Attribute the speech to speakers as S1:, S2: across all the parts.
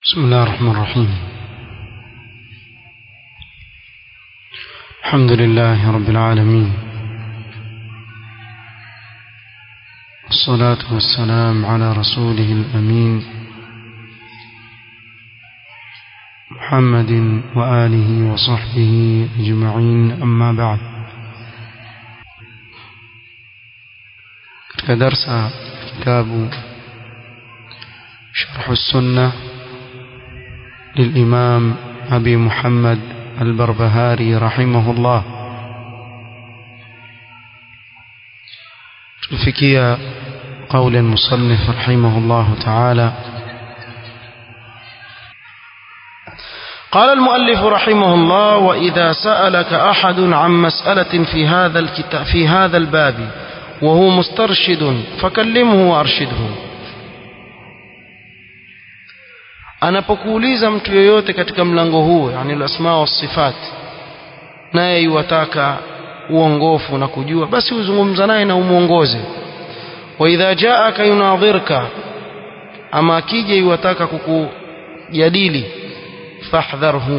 S1: بسم الله الرحمن الرحيم الحمد لله رب العالمين والصلاة والسلام على رسوله الأمين محمد وآله وصحبه أجمعين أما بعد كدرس كتاب شرح السنة للإمام أبي محمد البربهاري رحمه الله تفكي قول المصنف رحمه الله تعالى
S2: قال المؤلف رحمه الله وإذا سألك أحد عن مسألة في هذا الكتاب في هذا الباب وهو مسترشد فكلمه وأرشده anapokuuliza mtu yoyote katika mlango huu yani alasma wasifat naye yuwataka uongofu na kujua basi uzungumza naye na umuongoze wa idha jaaka yunadhirka ama akija yuwataka kukujadili fahdharhu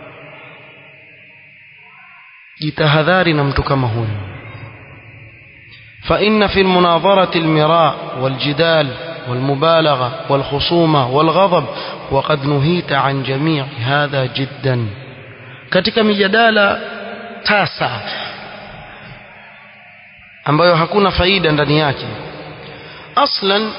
S2: jitahadhari na mtu kama huyo فإن في المناظرة المراء والجدال والمبالغة والخصومة والغضب وقد نهيت عن جميع هذا جدا katika mijadala tasa ambayo hakuna faida ndani yake aslan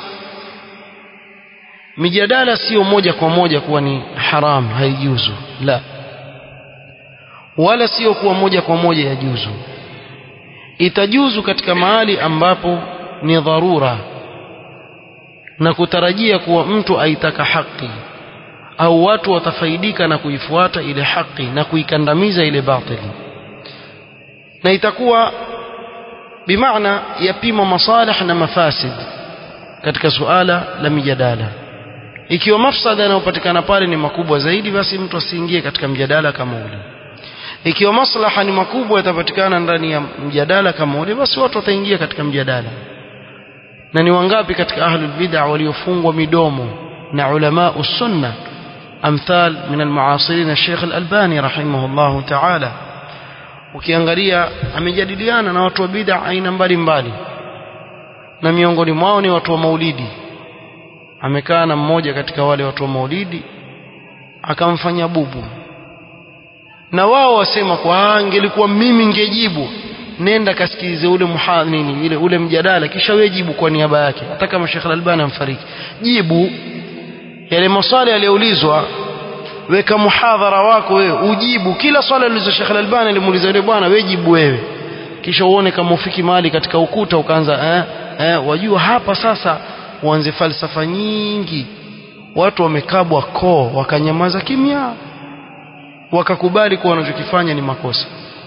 S2: mijadala sio moja kwa moja kuwa ni haram haijuzu la wala sio kuwa moja kwa moja yajuzu itajuzu katika mahali ambapo ni dharura na kutarajia kuwa mtu aitaka haki au watu watafaidika na kuifuata ile haki na kuikandamiza ile batili na itakuwa bimaana yapima masalih na mafasid katika suala la mijadala ikiwa mafsada yanayopatikana pale ni makubwa zaidi basi mtu asiingie katika mjadala kama ule ikiwa maslaha ni makubwa yatapatikana ndani ya mjadala kama ule basi watu wataingia katika mjadala na ni wangapi katika ahlul bid'a waliofungwa midomo na ulama sunna amthal min almuasirin Sheikh Al-Albani rahimahullah ta'ala ukiangalia amejadiliana na watu wa bid'a aina mbalimbali na miongoni mwao ni watu wa maulidi amekaa na mmoja katika wale watu wa maulidi akamfanya bubu na wao wasema kwa angelikuwa mimi ningejibu nenda kasikilize ule muhadhini ile ule mjadala kisha wewe jibu kwa niaba yake hata kama Sheikh Al-Albani amfariki jibu yale maswali yaliyoulizwa weka muhadhara wako wewe ujibu kila swali alizo Sheikh Al-Albani alimuuliza yule bwana wewe jibu wewe kisha uone kama ufiki mahali katika ukuta ukaanza eh, eh, wajua hapa sasa uanze falsafa nyingi watu wamekabwa koo wakanyamaza kimya wakakubali kuwa wanachokifanya ni makosa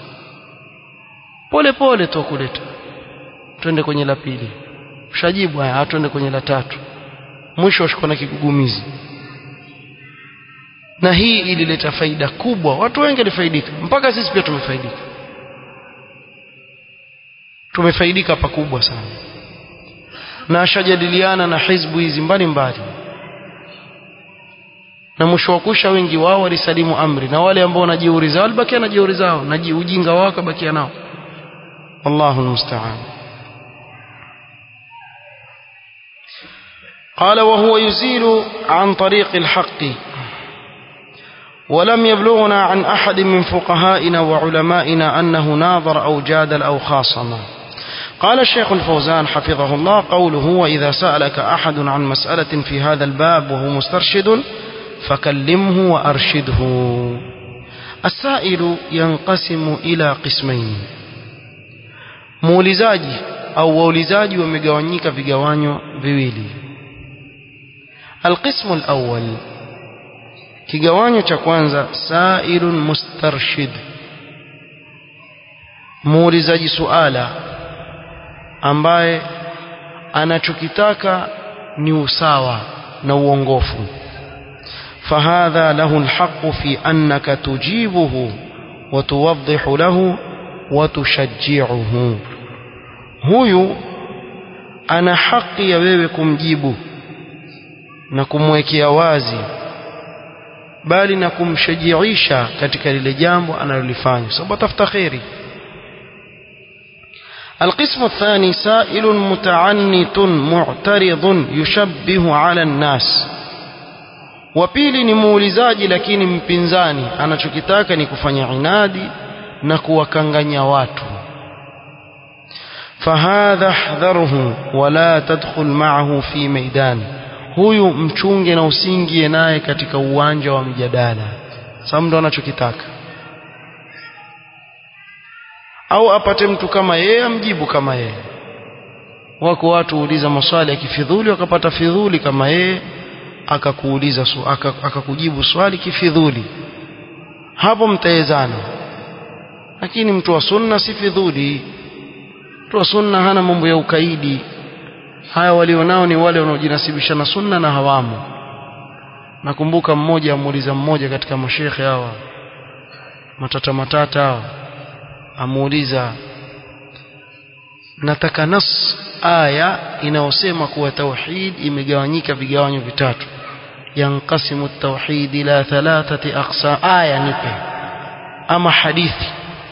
S2: pole pole tu kuleta twende kwenye la pili ushajibu haya twende kwenye la tatu mwisho washikwa na kigugumizi na hii ilileta faida kubwa watu wengi walifaidika mpaka sisi pia tumefaidika tumefaidika pakubwa sana na ashajadiliana na hizbu hizi mbalimbali na mwisho wa kusha wengi wao walisalimu amri na wale ambao na jeuri zao walibakia na jeuri zao na ujinga wao kabakia nao والله المستعان قال وهو يزيل عن طريق الحق ولم يبلغنا عن أحد من فقهائنا وعلمائنا أنه ناظر أو جادل أو خاصم قال الشيخ الفوزان حفظه الله قوله وإذا سألك أحد عن مسألة في هذا الباب وهو مسترشد فكلمه وأرشده السائل ينقسم إلى قسمين muulizaji au waulizaji wamegawanyika vigawanyo viwili alqismu alawwal kigawanyo cha kwanza sailun mustarshid muulizaji suala ambaye anachokitaka ni usawa na uongofu فهذا له الحق في أنك تجيبه وتوضح له وتشجعه huyu ana haki ya wewe kumjibu na kumwekea wazi bali na kumshajiisha katika lile jambo analolifanya sababu atafuta kheri القسم الثاني سائل متعنت معترض يشبه على الناس وبيلي ni muulizaji lakini mpinzani anachokitaka ni kufanya inadi na kuwakanganya watu فهذا احذره ولا تدخل معه في ميدان huyu mchunge na usingie naye katika uwanja wa mjadala sababu ndo anachokitaka au apate mtu kama yeye amjibu kama yeye wako watu huuliza maswali ya kifidhuli wakapata fidhuli kama yeye akakuuliza akakujibu aka swali kifidhuli hapo mtaezana lakini mtu wa sunna si fidhuli mtu wa sunna hana mambo ya ukaidi haya walionao ni wale wanaojinasibisha na sunna na hawamo nakumbuka mmoja amuuliza mmoja katika mashekhe hawa matata matata hawa amuuliza nataka nas aya inayosema kuwa tauhid imegawanyika vigawanyo vitatu yanqasimu tauhid ila thalathati aqsa aya nipe ama hadithi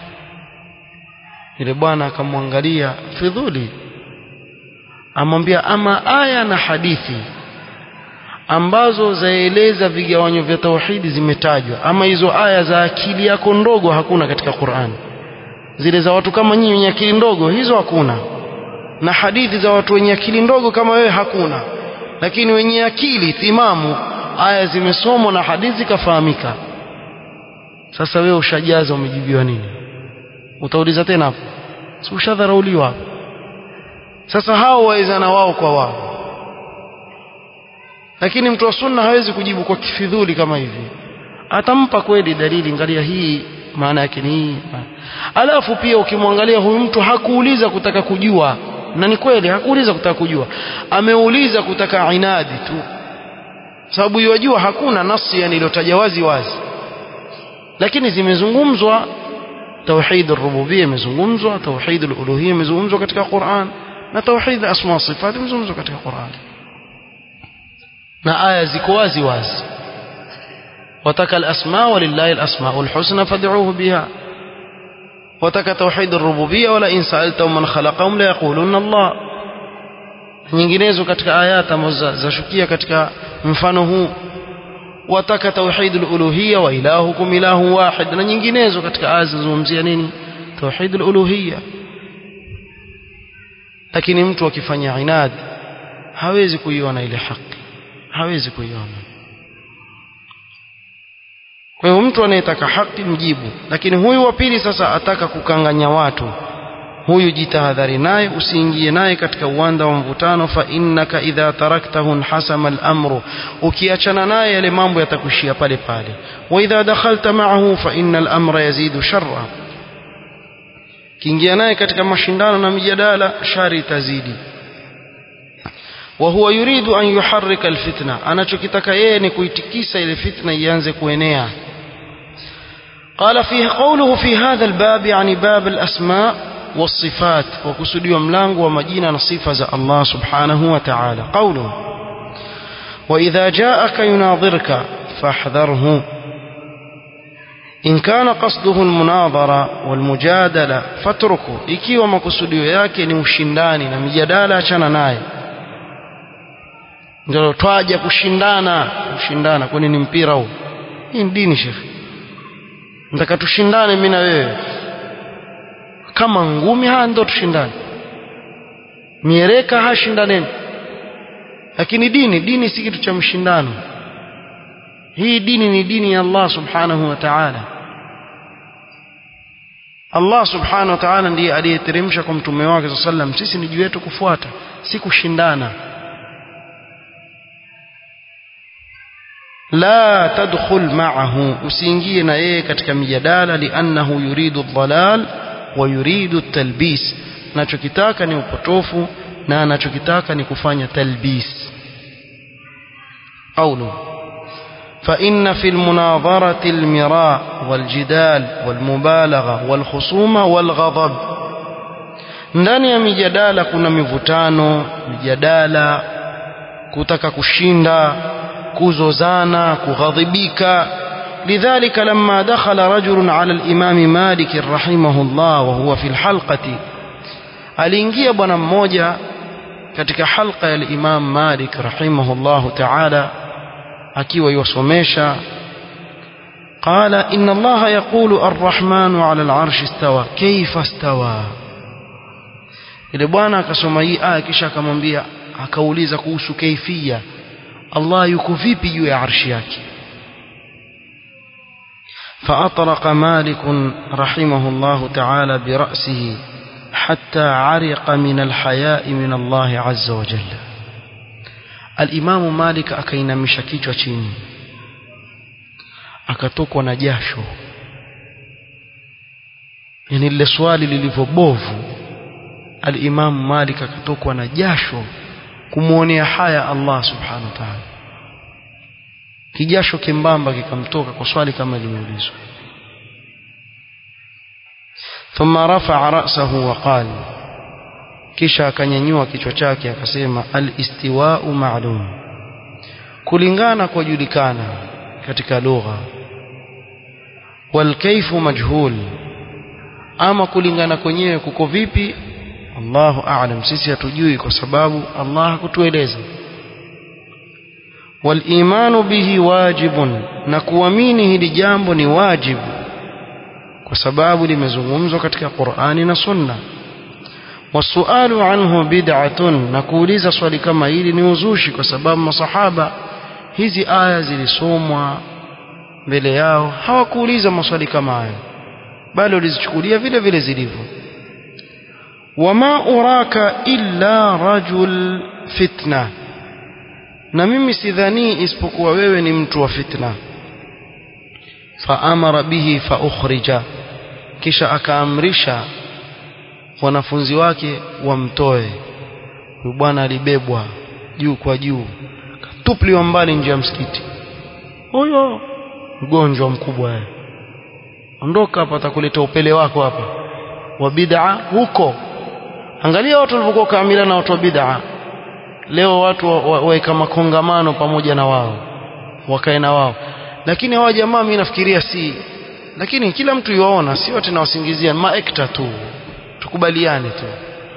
S2: ile bwana akamwangalia fidhuli amwambia ama aya na hadithi ambazo zaeleza vigawanyo vya tauhidi zimetajwa ama hizo aya za akili yako ndogo hakuna katika Qur'an zile za watu kama nyinyi wenye akili ndogo hizo hakuna na hadithi za watu wenye akili ndogo kama wewe hakuna lakini wenye akili timamu aya zimesomwa na hadithi kafahamika sasa wewe ushajaza umejibiwa nini utauliza tena hapo si ushadharauliwa hapo sasa hao waezana wao kwa wao lakini mtu wa sunna hawezi kujibu kwa kifidhuli kama hivi atampa kweli dalili ngalia hii maana yake ni hii alafu pia ukimwangalia huyu mtu hakuuliza kutaka kujua na ni kweli hakuuliza kutaka kujua ameuliza kutaka inadi tu sababu yajua hakuna nasi yani iliyotaja wazi wazi lakini zimezungumzwa توحيد الربوبيه imezungumzwa توحيد الالوهيه imezungumzwa katika Qur'an na توحيد asma wa sifat imezungumzwa katika Qur'an na aya ziko wazi wazi wataka al-asma walillahi al-asmaul husna fad'uuhu biha wataka توحيد الربوبيه wala in sa'altahum man khalaqahum la yaquluna Allah nyinginezo katika ayat ambazo zashukia katika mfano huu wataka tauhid al-uluhiyya wa ilahukum ilahu wahid na nyinginezo katika aya zinazungumzia nini tauhid al-uluhiyya lakini mtu akifanya inad hawezi kuiona ile haki hawezi kuiona kwa hiyo mtu anayetaka haki mjibu lakini huyu wa pili sasa ataka kukanganya watu huyu jitahadhari naye usiingie naye katika uwanda wa mvutano fa innaka idha taraktahu hasama al-amru ukiachana naye yale mambo yatakushia pale pale wa idha dakhalta ma'ahu fa innal amra yazidu sharra kiingia naye katika mashindano na mijadala shari itazidi wa huwa yuridu an yuharrika alfitna anachokitaka yeye ni kuitikisa ile fitna ianze kuenea قال فيه قوله في هذا الباب يعني باب الأسماء والصفات وكسدي وملانغ ومجينا نصيفة الله سبحانه وتعالى قوله وإذا جاءك يناظرك فاحذره إن كان قصده المناظرة والمجادلة فاتركه إكي وما كسدي yake ni ushindani na mijadala achana naye ndio twaja kushindana kushindana kwani ni mpira huu hii ni dini shekhi nataka tushindane mimi na wewe kama ngumi haya ndio tushindane miereka hashindaneni lakini dini dini si kitu cha mshindano hii dini ni dini ya Allah subhanahu wa ta'ala Allah subhanahu wa ta'ala ndiye aliyeteremsha kwa mtume wake sallam sisi ni juu yetu kufuata si kushindana la tadkhul ma'ahu usiingie na yeye katika mijadala li'annahu yuridu dhalal wa yuridu talbis anachokitaka ni upotofu na anachokitaka ni kufanya talbis qawlu فإن في المناظرة المراء والجدال والمبالغة والخصومة والغضب ndani ya mijadala kuna mivutano mijadala kutaka kushinda kuzozana kughadhibika لذلك لما دخل رجل على الإمام مالك رحمه الله وهو في الحلقة aliingia bwana mmoja katika halqa ya Imam Malik rahimahullahu ta'ala akiwa yosomesha قال إن الله يقول الرحمن على العرش استوى كيف استوى ile bwana akasoma hii aya kisha akamwambia akauliza kuhusu kaifia Allah yuko vipi juu ya arshi yake فأطرق مالك رحمه الله تعالى برأسه حتى عرق من الحياء من الله عز وجل الإمام مالك akainamisha kichwa chini akatokwa na jasho yani lile swali lilivyobovu al-Imam Malik akatokwa na jasho kumuonea haya Allah subhanahu wa ta'ala kijasho kimbamba kikamtoka kwa swali kama limeulizwa thumma rafa'a ra'sahu wa qala kisha akanyanyua kichwa chake akasema al-istiwa'u ma'lum kulingana kwa julikana katika lugha wal kayfu majhul ama kulingana kwenyewe kuko vipi Allahu a'lam sisi hatujui kwa sababu Allah hakutueleza wal imanu bihi wajibun na kuamini hili jambo ni wajibu kwa sababu limezungumzwa katika Qur'ani na Sunna wasualu anhu bid'atun na kuuliza swali kama hili ni uzushi kwa sababu masahaba hizi aya zilisomwa mbele yao hawakuuliza maswali kama hayo bali walizichukulia vile vile zilivyo wama uraka illa rajul fitna na mimi sidhani isipokuwa wewe ni mtu wa fitna faamara bihi faukhrija kisha akaamrisha wanafunzi wake wamtoe huyu bwana alibebwa juu kwa juu katupliwa mbali nje ya msikiti huyo mgonjwa mkubwa yeye ondoka hapa atakuleta upele wako hapa wa bid'a huko angalia watu walivyokuwa kamila na watu wa bid'a leo watu waweka wa, wa makongamano pamoja na wao wakae na wao lakini hawa jamaa mimi nafikiria si lakini kila mtu yuaona si wote nawasingizia maekta tu tukubaliane tu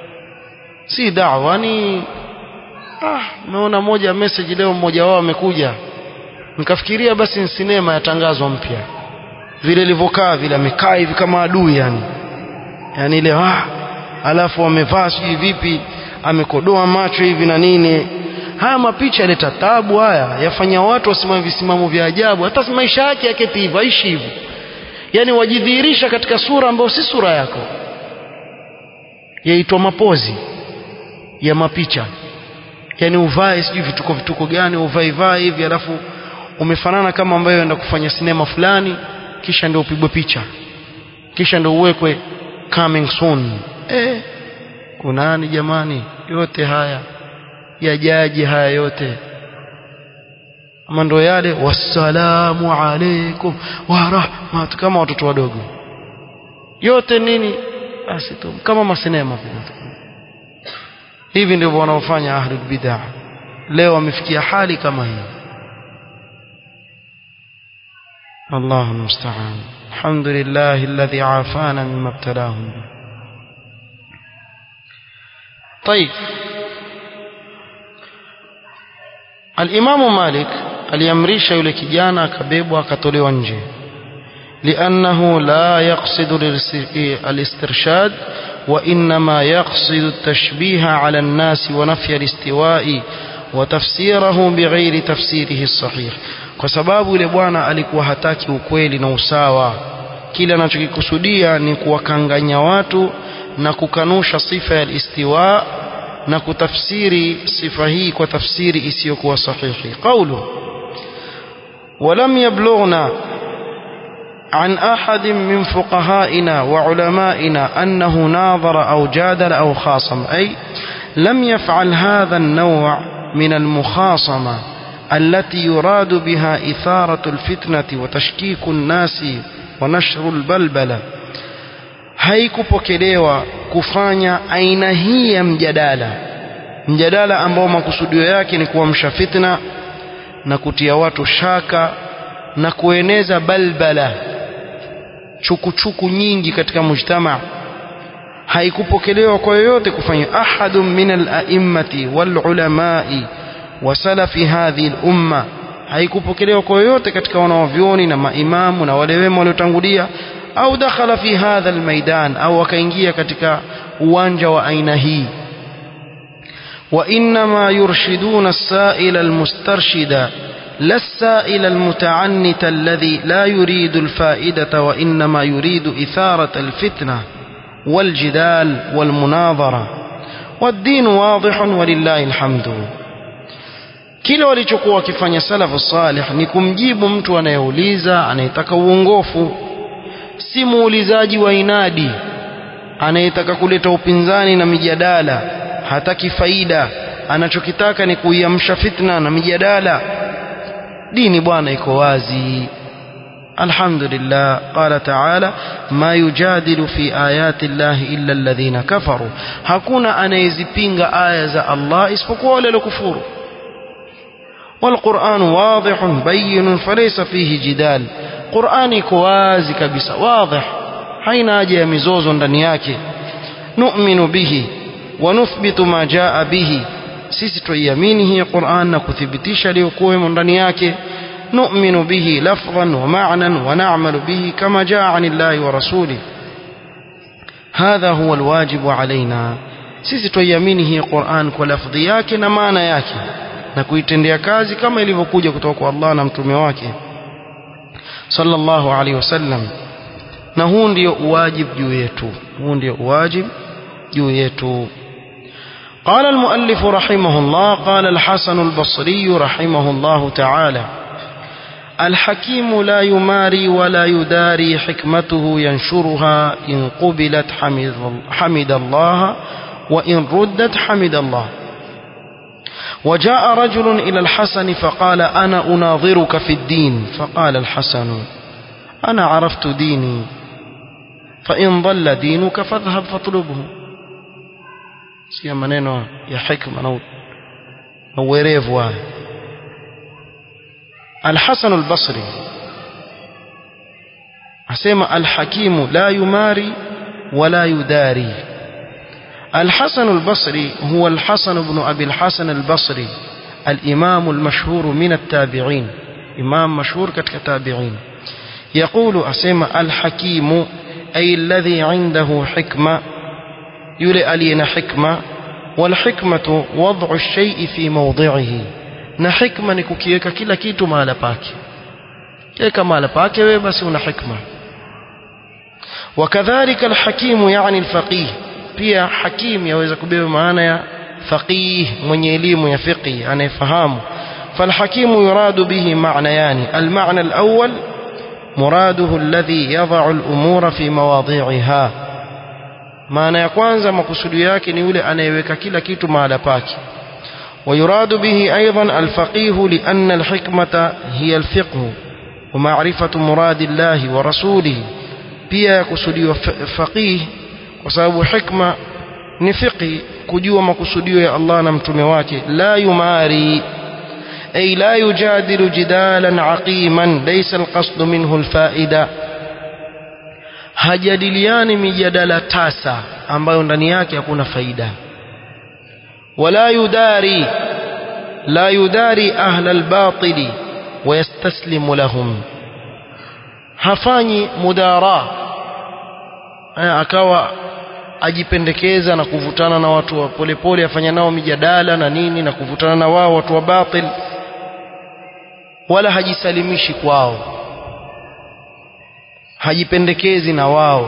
S2: si da'wa ni ah naona moja message leo mmoja wao amekuja nikafikiria basi ni sinema yatangazwa mpya vile ilivyokaa vile amekaa hivi kama adui yani yani ile ah alafu amevaa sijui vipi amekodoa macho hivi na nini haya mapicha yaleta tabu haya yafanya watu wasimame visimamo vya ajabu hata maisha yake yaketi hivyo aishi hivyo yani wajidhihirisha katika sura ambayo si sura yako yaitwa mapozi ya mapicha yani uvae sijui vituko vituko gani uvae vae hivi alafu umefanana kama ambayo enda kufanya sinema fulani kisha ndio upigwe picha kisha ndio uwekwe coming soon eh kunani jamani yote haya yajaji haya yote ama ndo yale wassalamu alaikum wa rahmat kama watoto wadogo yote nini basi tu kama masinema hivi ndivyo wanaofanya ahlul bid'ah leo wamefikia hali kama hii الله المستعان الحمد لله الذي عافانا مما ابتلاهم به طيب الإمام مالك aliamrisha yule kijana akabebwa akatolewa nje لأنه لا يقصد الاسترشاد وإنما يقصد التشبيه على الناس ونفي الاستواء وتفسيره بغير تفسيره الصحيح kwa sababu yule bwana alikuwa hataki ukweli na usawa kile anachokikusudia ni kuwakanganya watu na kukanusha sifa ya istiwa na kutafsiri sifa hii kwa tafsiri isiyokuwa sahihi qawlu ولم يبلغنا عن أحد من فقهائنا وعلمائنا أنه ناظر أو جادل أو خاصم أي لم يفعل هذا النوع من المخاصمة التي يراد بها إثارة الفتنة وتشكيك الناس ونشر البلبلة haikupokelewa kufanya aina hii ya mjadala mjadala ambao makusudio yake ni kuamsha fitna na kutia watu shaka na kueneza balbala chukuchuku nyingi katika mujtama haikupokelewa kwa yoyote kufanya ahadun min al-a'immati wal ulamai wa salafi hadhihi al-umma haikupokelewa kwa yoyote katika wanaovyoni na maimamu na wale wema waliotangulia au dakhala fi hadha almaidan au wakaingia katika uwanja wa aina hii وإنما يرشدون السائل المسترشد لا السائل المتعنت الذي لا يريد الفائدة وإنما يريد إثارة الفتنة والجدال والمناظرة والدين واضح ولله الحمد kile walichokuwa wakifanya salafu salih ni kumjibu mtu anayeuliza anayetaka uongofu si muulizaji wa inadi anayetaka kuleta upinzani na mijadala hataki faida anachokitaka ni kuiamsha fitna na mijadala dini bwana iko wazi alhamdulillah qala taala ma yujadilu fi ayati llahi illa alladhina kafaru hakuna anayezipinga aya za Allah isipokuwa wale waliokufuru والقرآن واضح بين فليس فيه جدال قرآن كوازي كبسة واضح حين أجي مزوز دنياك نؤمن به ونثبت ما جاء به sisi tuiamini hii Qur'an na kuthibitisha aliyokuwa ndani yake nu'minu bihi lafdhan wa ma'nan wa na'malu bihi kama jaa 'anillahi wa rasuli hadha huwa alwajibu alaina sisi tuiamini hii Qur'an kwa lafdhi yake na maana yake na kuitendea kazi kama ilivyokuja kutoka kwa Allah na mtume wake sallallahu alaihi wasallam na huu ndio uwajibu juu yetu huu ndio uwajibu juu yetu قال المؤلف رحمه الله قال الحسن البصري رحمه الله تعالى الحكيم لا يماري ولا يداري حكمته ينشرها إن قبلت حمد, حمد الله وإن ردت حمد الله وجاء رجل إلى الحسن فقال أنا أناظرك في الدين فقال الحسن أنا عرفت ديني فإن ضل دينك فاذهب فاطلبه سيا maneno ya hikma na uwerevu haya Al-Hasan al-Basri asema al-Hakimu la yumari wala yudari الحسن البصري هو الحسن بن أبي الحسن البصري الإمام المشهور من التابعين إمام مشهور كتابعين يقول أسمى الحكيم أي الذي عنده حكمة يلي ألينا حكمة والحكمة وضع الشيء في موضعه na hikma ni kukiweka kila kitu mahala pake kiweka mahala pake wewe basi una hikma wakadhalika alhakimu yani alfaqih pia hakim yaweza kubeba maana ya faqih mwenye elimu ya fiqh anayefahamu فالحكيم يراد به معنيان المعنى الأول مراده الذي يضع الأمور في مواضعها maana ya kwanza makusudi yake ni yule anayeweka kila kitu mahala pake ويراد به أيضا الفقيه لأن الحكمة هي الفقه ومعرفة مراد الله ورسوله pia yakusudiwa faqih kwa sababu hikma ni fiqhi kujua makusudio ya Allah na mtume wake la yumari ay la yujadilu jidalan aqiman laysa alqasd minhu alfaida hajadiliani mijadala tasa ambayo ndani yake hakuna faida wala yudari la yudari ahla albatili ويستسلم لهم hafanyi mudara akawa ajipendekeza na kuvutana na watu wa polepole afanya nao mijadala na nini na kuvutana na wao watu wa batil wala hajisalimishi kwao hajipendekezi na wao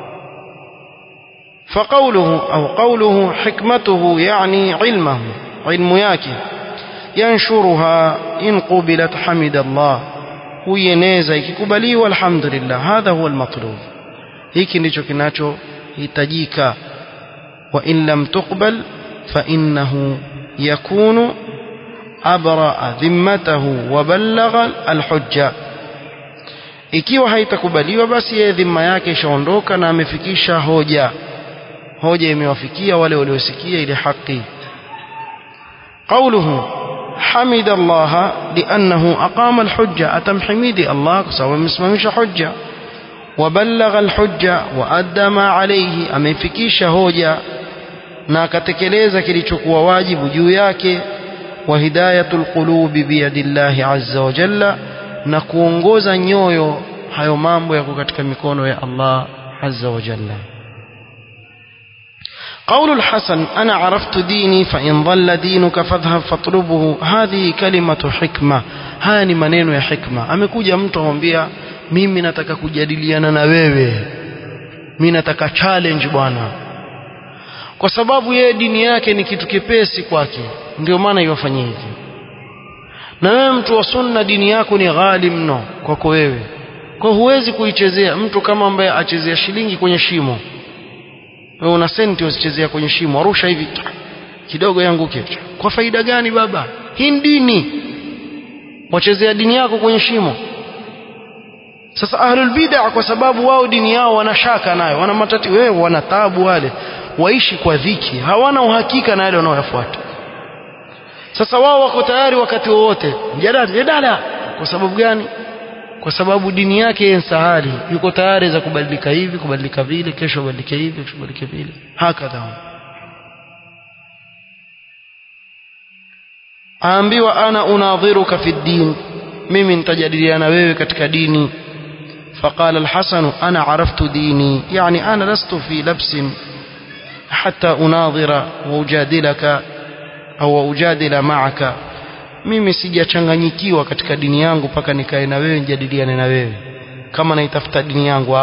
S2: فقوله أو قوله حكمته يعني علمه علم yake ينشرها إن قبلت حمد الله huieneza ikikubaliwa alhamdulillah hadha huwa almatlub hiki ndicho kinachohitajika wa in lam tuqbal fa innahu yakunu abraa dhimmatahu wa ballagha alhujja ikiwa haitakubaliwa basi yeye dhima yake ishaondoka na amefikisha hoja hoja imewafikia wale waliosikia ile haki قوله حمد الله لأنه أقام الحجة أتم حميدي الله سوى مسممش حجة وبلغ الحجة وأدى ما عليه أمفكيش هوجة na akatekeleza kilichokuwa wajibu juu yake wa hidayatul qulubi biyadillahi azza wa jalla na kuongoza nyoyo hayo mambo yako katika mikono ya Allah azza wa jalla قول الحسن أنا عرفت ديني فإن ضل دينك فاذهب فاطلبه هذه كلمة حكمة هاني maneno ya hikma amekuja mtu amwambia mimi nataka kujadiliana na wewe mimi nataka challenge bwana kwa sababu yeye dini yake ni kitu kipesi kwake ndio maana iwafanyia hivi na wewe mtu wa sunna dini yako ni ghali mno kwako wewe kwa huwezi kuichezea mtu kama ambaye achezea shilingi kwenye shimo wewe una senti usichezea kwenye shimo arusha hivi kidogo yanguke kwa faida gani baba hii ni dini wachezea dini yako kwenye shimo sasa ahlul bid'ah kwa sababu wao dini yao wanashaka nayo wana matati wewe wana taabu wale waishi kwa dhiki hawana uhakika na yale wanaoyafuata sasa wao wako tayari wakati wowote mjadala mjadala kwa sababu gani kwa sababu dini yake ni sahali yuko tayari za kubadilika hivi kubadilika vile kesho badilike hivi kesho badilike vile hakadha aambiwa ana unadhiruka fi din mimi nitajadiliana wewe katika dini فقال الحسن أنا عرفت ديني يعني أنا لست في لبس حتى أناظر وأجادلك أو أجادل معك mimi sijachanganyikiwa katika dini yangu mpaka nikae na wewe nijadiliane na wewe kama naitafuta dini yangu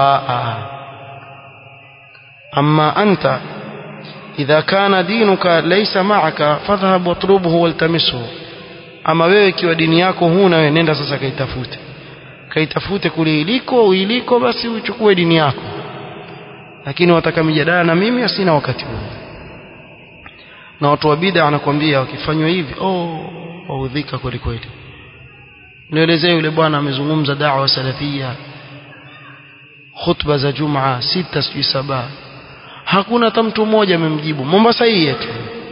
S2: amma anta idha kana dinuka laysa ma'aka fadhhab watlubhu waltamisuhu ama wewe ikiwa dini yako huna wewe nenda sasa kaitafute kaitafute kule iliko uiliko basi uchukue dini yako lakini wataka mijadala na mimi asina wakati huo na watu wa bid'a anakuambia wakifanywa hivi oh waudhika kweli kweli nielezee yule bwana amezungumza da'wa salafia khutba za jumaa sita sijui saba hakuna hata mtu mmoja amemjibu Mombasa hii yetu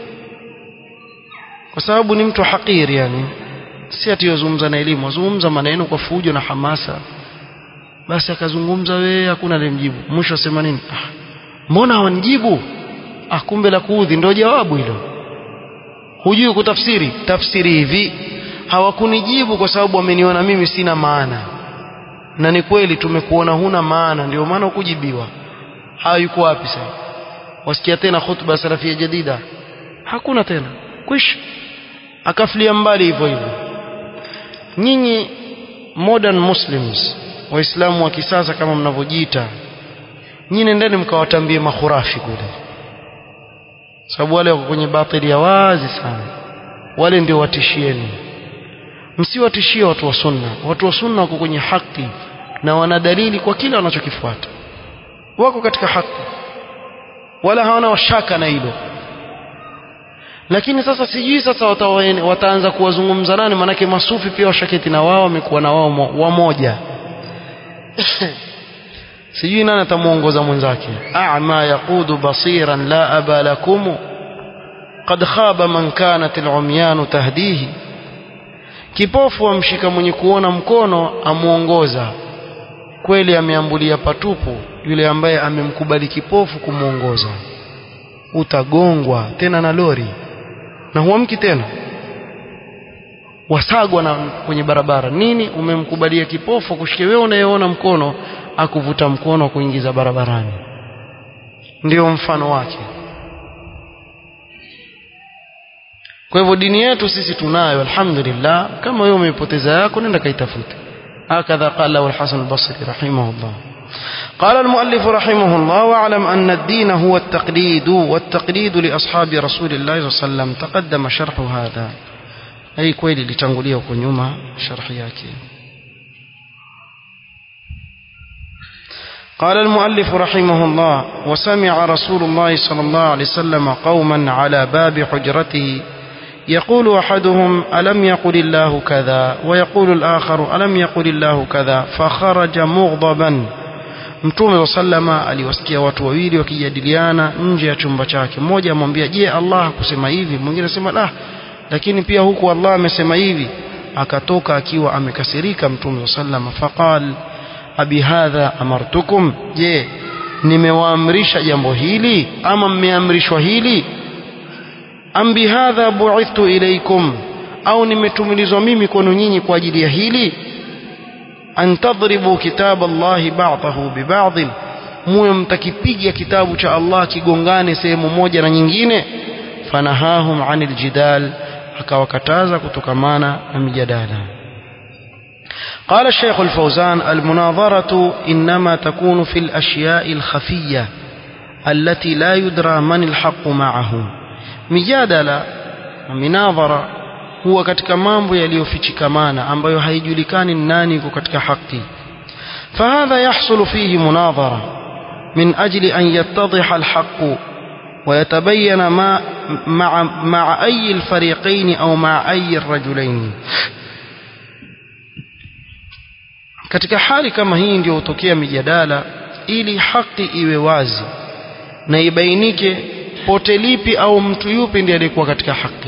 S2: kwa sababu ni mtu hakiri yani si ati yozungumza na elimu azungumza maneno kwa fujo na hamasa basi akazungumza wewe hakuna alimjibu mwisho asema nini ah, mbona hawanijibu ah kumbe la kuudhi ndio jawabu hilo hujui kutafsiri tafsiri hivi hawakunijibu kwa sababu wameniona mimi sina maana na ni kweli tumekuona huna maana ndio maana ukujibiwa hayuko wapi sasa wasikia tena khutba salafia jadida hakuna tena kwisha akafilia mbali hivyo hivyo nyinyi modern muslims waislamu wa kisasa kama mnavyojiita nyinyi nendeni mkawatambie mahurafi kule sababu wale wako kwenye batili ya wazi sana wale ndio watishieni msiwatishie watu wa sunna watu wa sunna wako kwenye haki na wana dalili kwa kila wanachokifuata wako katika haki wala hawana washaka na hilo lakini sasa sijui sasa watawaene, wataanza kuwazungumza nani manake masufi pia washaketi na wao wamekuwa na wao wamoja sijui nani atamuongoza mwenzake a'ma yaqudu basiran la aba lakum qad khaba man kanat al-umyan tahdihi kipofu amshika mwenye kuona mkono amuongoza kweli ameambulia patupu yule ambaye amemkubali kipofu kumuongoza utagongwa tena na lori na huamki tena wasagwa na kwenye barabara nini umemkubalia kipofu kushike wewe unayeona mkono akuvuta mkono kuingiza barabarani ndio mfano wake kwa hivyo dini yetu sisi tunayo alhamdulillah kama wewe umeipoteza yako nenda kaitafute هكذا قال له الحسن البصري رحمه الله قال المؤلف رحمه الله واعلم أن الدين هو التقليد والتقليد لأصحاب رسول الله صلى الله عليه وسلم تقدم شرح هذا أي كويلي لتنقليه كنيوما شرح ياكي قال المؤلف رحمه الله وسمع رسول الله صلى الله عليه وسلم قوما على باب حجرته يقول أحدهم ألم يقل الله كذا ويقول الآخر ألم يقل الله كذا فخرج مغضبا mtume wa sallama aliwasikia watu wawili wakijadiliana nje ya chumba chake mmoja amwambia je Allah hakusema hivi mwingine anasema la lakini pia huku Allah amesema hivi akatoka akiwa amekasirika mtume sallam faqal abi hadha amartukum je nimewaamrisha jambo hili ama mmeamrishwa hili am bihadha bu'ithtu ilaykum au nimetumilizwa mimi kwenu nyinyi kwa ajili ya hili an tadribu kitab Allah ba'dahu bi ba'd muwe mtakipiga kitabu cha Allah kigongane sehemu moja na nyingine fanahahum anil jidal akawakataza kutokamana na mijadala قال الشيخ الفوزان المناظرة إنما تكون في الأشياء الخفية التي لا يدرى من الحق معه مجادلة مناظرة هو katika mambo yaliyofichikamana ambayo haijulikani nani yuko katika haki فهذا يحصل فيه مناظرة من أجل أن يتضح الحق ويتبين ما مع, مع أي الفريقين أو مع أي الرجلين katika hali kama hii ndio hutokea mijadala ili haki iwe wazi na ibainike pote lipi au mtu yupi ndiye aliyekuwa katika haki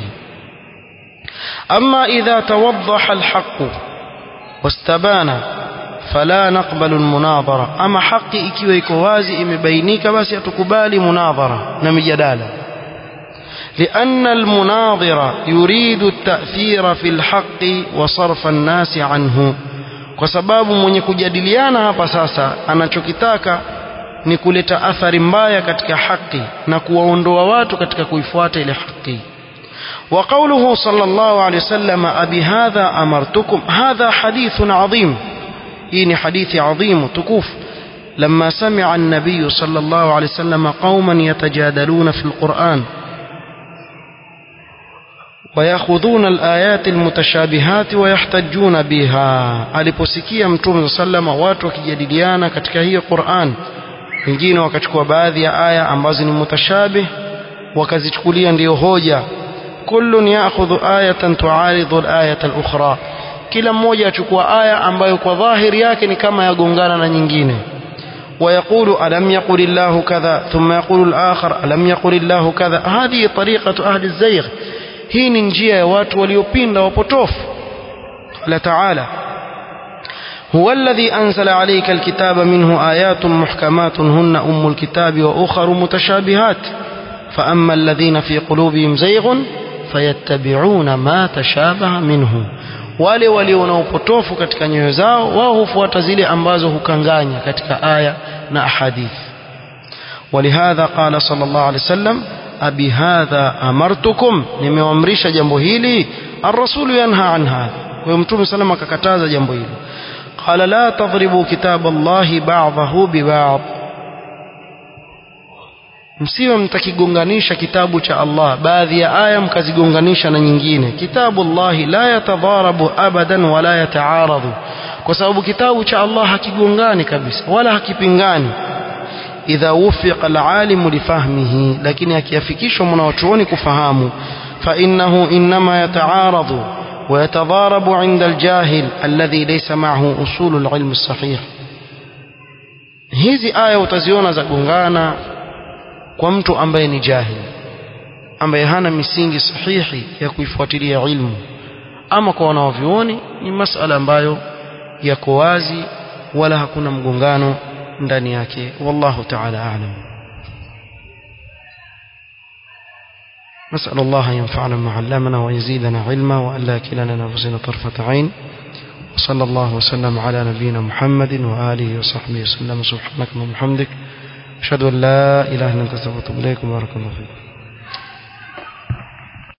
S2: ama idha tawaddaha alhaq wastabana fala naqbalu almunadhara ama haki ikiwa iko wazi imebainika basi hatukubali munadhara na mijadala لأن المناظر يريد التأثير في الحق وصرف الناس عنه kwa sababu mwenye kujadiliana hapa sasa anachokitaka ni kuleta athari mbaya katika haki na kuwaondoa watu katika kuifuata ile haki وقوله صلى الله عليه وسلم أبي هذا أمرتكم هذا حديث عظيم إن حديث عظيم تكوف لما سمع النبي صلى الله عليه وسلم قوما يتجادلون في القرآن ويأخذون الآيات المتشابهات ويحتجون بها aliposikia mtume sallama watu wakijadiliana katika hiyo Qur'an wengine wakachukua baadhi ya aya ambazo ni mutashabih wakazichukulia ndiyo hoja kullun ya'khudhu ayatan tu'aridhu al-ayata al-ukhra kila mmoja achukua aya ambayo kwa dhahiri yake ni kama yagongana na nyingine ويقول ألم يقل الله كذا ثم يقول الآخر ألم يقل الله كذا هذه طريقة أهل الزيغ hii ni njia ya watu waliopinda wapotofu qala taala هو الذي أنزل عليك الكتاب منه آيات محكمات هن أم الكتاب وأخر متشابهات فأما الذين في قلوبهم زيغ فيتبعون ما تشابه منه wale walio na upotofu katika nyoyo zao wao hufuata zile ambazo hukanganya katika aya na ahadith ولهذا قال صلى الله عليه وسلم abi hadha amartukum nimeamrisha jambo hili ar-rasul yanha an hadha kwa mtume sallam akakataza jambo hili qala la tadribu kitab Allah ba'dahu bi ba'd msiwe mtakigonganisha kitabu cha Allah baadhi ya aya mkazigonganisha na nyingine kitabu Allah la yatadharabu abadan wala yataaradhu kwa sababu kitabu cha Allah hakigongani kabisa wala hakipingani idha wufiqa alalimu lifahmihi lakini akiafikishwa mwanachuoni kufahamu fa innahu inma yataaradhu ويتضارب عند الجاهل الذي ليس معه أصول العلم الصحيح hizi aya utaziona za gongana kwa mtu ambaye ni jahil ambaye hana misingi sahihi ya kuifuatilia ilmu ama kwa wanaovyuoni ni masala ambayo yako wazi wala hakuna mgongano ndani yake wallahu ta'ala a'lam نسأل الله أن ينفعنا ما علمنا ويزيدنا علما وألا كلنا نفسنا طرفة عين وصلى الله وسلم على نبينا محمد وآله وصحبه وسلم سبحانك اللهم وبحمدك أشهد أن لا إله إلا أنت أستغفرك وأتوب إليك وبارك الله فيكم